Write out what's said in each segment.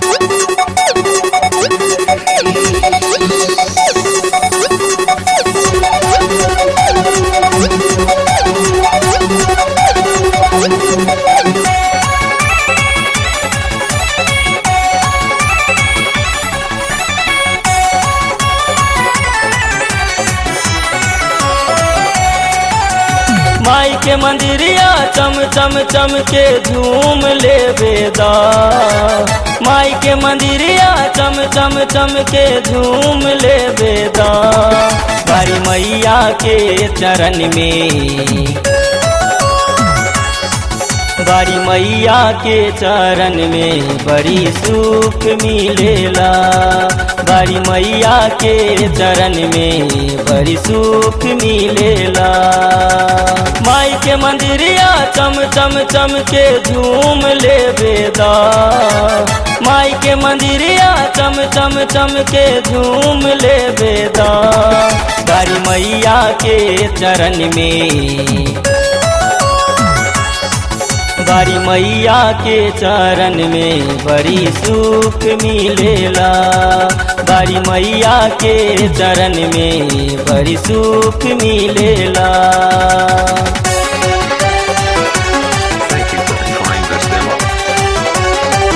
माई के मंदिरिया चम चम चम के झूम ले बेदा माई के मंदिरिया चम चम चम के झूम ले बेदा बारी मैया के चरण में बारी मैया के चरण में बड़ी सुख मिलेला बारी मैया के चरण में बड़ी सुख मिलेला माई के मंदिरिया चम चम चम के झूम ले बेदा माई के मंदिरिया चम चम चम के झूम ले बेदा बारी मैया के चरण में बारी मैया के चरण में बड़ी सुख मिलेला बारी मैया के चरण में बड़ी सुख मिलेला Thank you for trying this demo.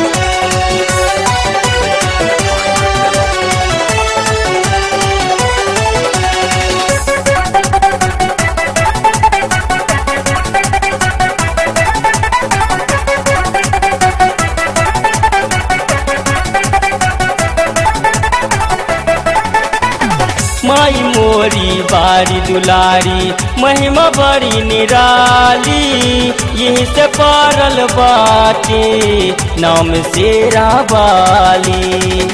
माई मोरी बारी दुलारी महिमा बड़ी निराली यही से पारल बाटे नाम शेरा बाली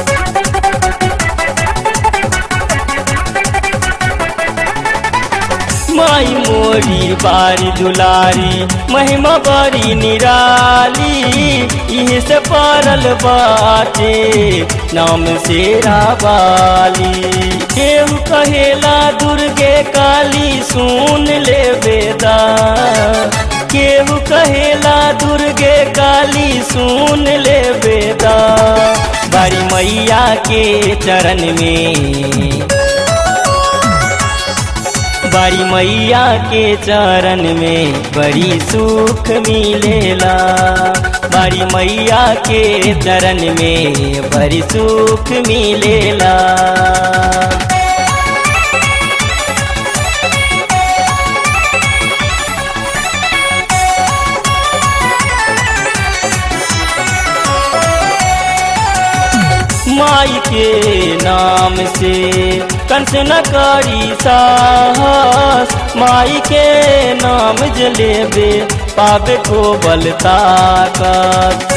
माई मोरी बारी दुलारी महिमा बड़ी निराली इहे से पारल बाटे नाम शेरा बाली केहू कहेला दुर्गे काली सुन ले बेदा केहू कहेला दुर्गे काली सुन ले बेदा बारी मैया के चरण में बारी मैया के चरण में बड़ी सुख मिलेला बारी मैया के चरण में बड़ी सुख मिलेला माई के नाम से कंस न करी साहस माई के नाम जलेबे पावे को बल ताकत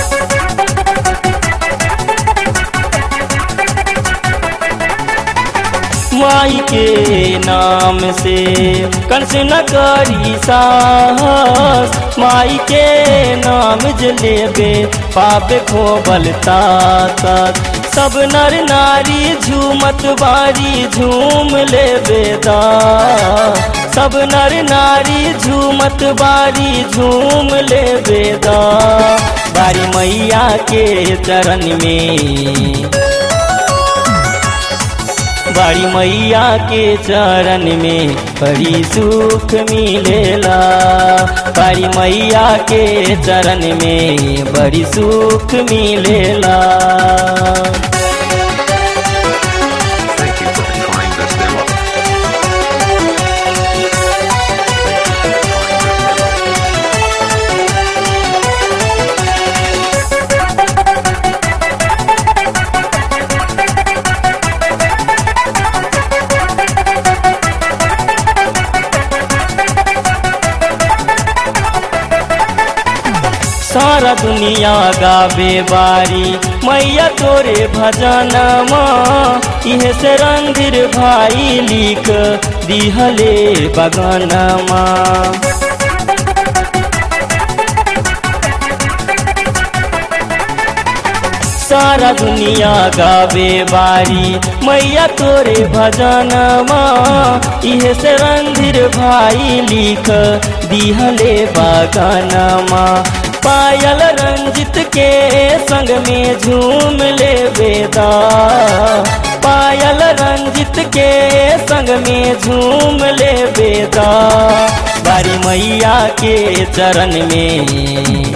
माई के नाम से कंस न करी साहस माई के नाम जलेबे पावे को बल ताकत सब नर नारी झूमत बारी झूम ले बेदा सब नर नारी झूमत बारी झूम ले बेदा बारी मैया के चरण में बारी मैया के चरण में बड़ी सुख मिलेला बारी मैया के चरण में बड़ी सुख मिलेला Thank you for trying this demo. सारा दुनिया गावे बारी मैया तोरे भजनमा इहे से रणधीर भाई लिख दिहले बगनमा सारा दुनिया गावे बारी मैया तोरे भजनमा इहे से रणधीर भाई लिख दिहले बगनमा पायल रंजित के संग में झूम ले बेदा पायल रंजित के संग में झूम ले बेदा बारी मैया के चरण में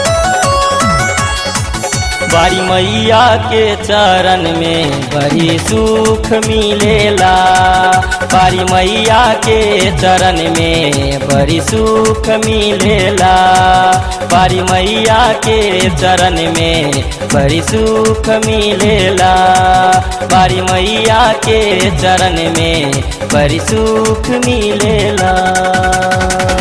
बारी मैया के चरण में बड़ी सुख मिलेला बारी मैया के चरण में बड़ी सुख मिलेला बारी मैया के चरण में बड़ी सुख मिलेला बारी मैया के चरण में बड़ी सुख मिलेला